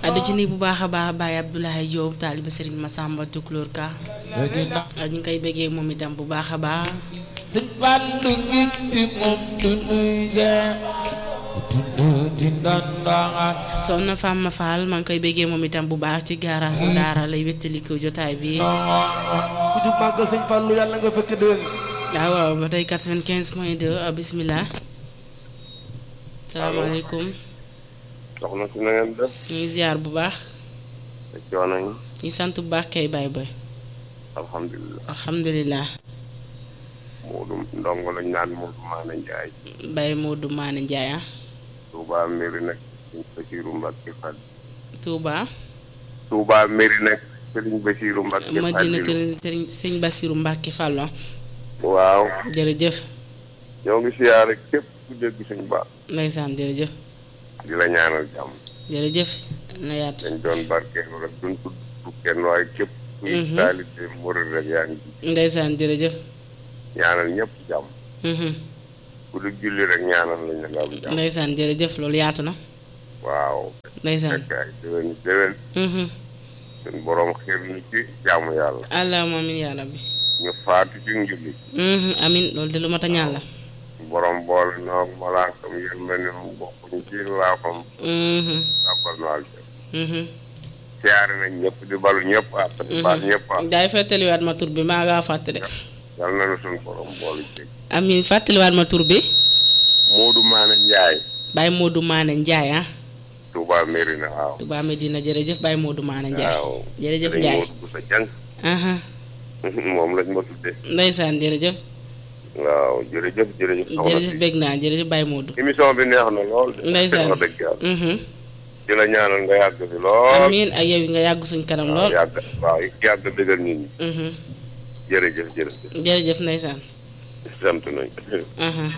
addu ci nii bu baax a baax Baye Abdoulaye Diop taaliba Serigne Massamba Tukulóor Ka ñu ngi koy bëggee moom itam bu baax a baax sëñ Fallu ngitti moom du nuy jee du di ndandanga soxna Fama Fall maa ngi koy bëggee moom itam bu baax ci gaaraasu daara lay wéttaliko jotaay bi ku jub màggal sëñ Fallu yàlla nga fekk déwén waaw waaw ba tey 95 point 2 bisimilah salaamaaleykum soxna si na ngeen def ñu ngi ziar bu baax te coono yi ñu sant bu baax kay Baye Boy alhamdulilah alhamdulilah Moodu ndongo lañ naan Moodu Maane Njaay Baye Modou Maane Ndiaye ah Touba Mairie nag sëñ Basiiru Mbàkke Fall Touba Touba Mairie nag sëriñ Basiiru Mbàkke Madina Fall kër sëñ Bassirou Mbacke Fallo waaw jërëjëf ñoo ngi siyaare képp ku dégg suñ baax ndeysaan jërëjëf di la ñaanal jàmm jërëjëf na yaatu dañ doon barkeelu rek duñ tudd kenn waaye képp kuy Mhm. taalibe murid rek yaa ngi ci ndeysaan jërëjëf ñaanal ñëpp jàmm mhm. ku du julli rek ñaanal lañ la nga am jàmm ndeysaan jërëjëf loolu yaatu na waaw ndeysaan fekk ay déwén déwén mhm. suñ borom xiir ñu ci jaamu yàlla allahumma amin yaa rabbi ñu faatu ci njulli mhm. amin loolu de lu mat a ñaan la borom boole noog malaakam yërmande mu bokkuñ ci laafam mhm. tàbbal nu aljana mhm. siyaare nañ ñëpp di balu ñëpp àq di baal ñëpp àq daay fàttaliwaat ma tur bi maa ngaa fàtte de yal na nu suñ borom boolu ci amin fàttaliwaat ma tur bi Moodu Maane Njaay Baye Modou Maane Ndiaye ah Touba Mérina waaw Touba Medina jërëjëf Baye Modou Maane Ndiaye waaw jërëjëf dañ Ndiaye Moodu bu sa jàng aha moom lañ ma tudde ndeysaan jërëjëf waaw jërëjëf jërëjëf soxna jërëjëf si bég naa jërëjëf Baye Modou émission bi neex na lool de Ndeysaan. wax dëgg yàlla mhm. di la ñaanal nga yàgg fi lool amiin ak yow yi nga yàgg suñ kanam waaw lool yàgg waaw yàgg dëggal nit ñi mhm. jërëjëf jërëjëf jërëjëf ndeysaan sant nañ aha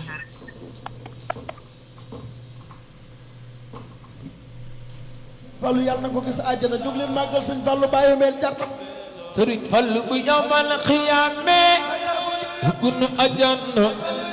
Fallu yàlla na ko gis àjjana jóg leen màggal sëñ Fallu bàyyi meel jàttam sëriñ Fallu bu yawmal xiyaame dugg na àjjana